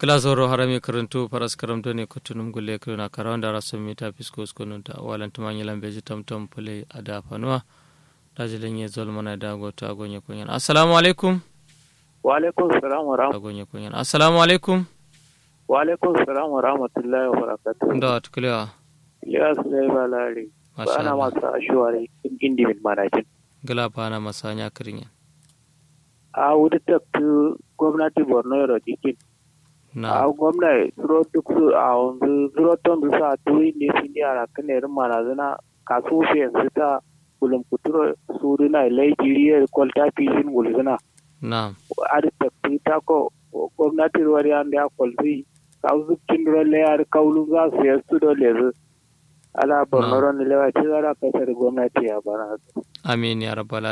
Glasoro harami karantu paras karamto ne kutunum gulle kiruna karawanda rasu mita fisko skonunta walan tumanyi lambeji tamtam pule ada fanua dajilin ye zolmana da gota agonye kunyan assalamu alaikum wa alaikum salam wa rahmatullahi agonye kunyan assalamu alaikum wa alaikum salam wa rahmatullahi wa barakatuh ndo atuklewa ya sulai balari Masha ba na Allah. masu ashuwari indi min manajin gila bana masanya kirinyan a wuri tafi gwamnati borno yaro jikin a na gwamnati zuro duk su a wanzu zuro ton su sa turi ne su ne a kan irin manazina kasu su yanzu ta gulum kuturo su dina lai jiriyar kwalta fishin gulzina na a da tafi ta ko gwamnati ruwar yan da ya kwalzi ka zuccin dole ya kaulu za su yasu dole zu ala borno ron lewa ci zara kasar gwamnati ya bana amin ya rabbal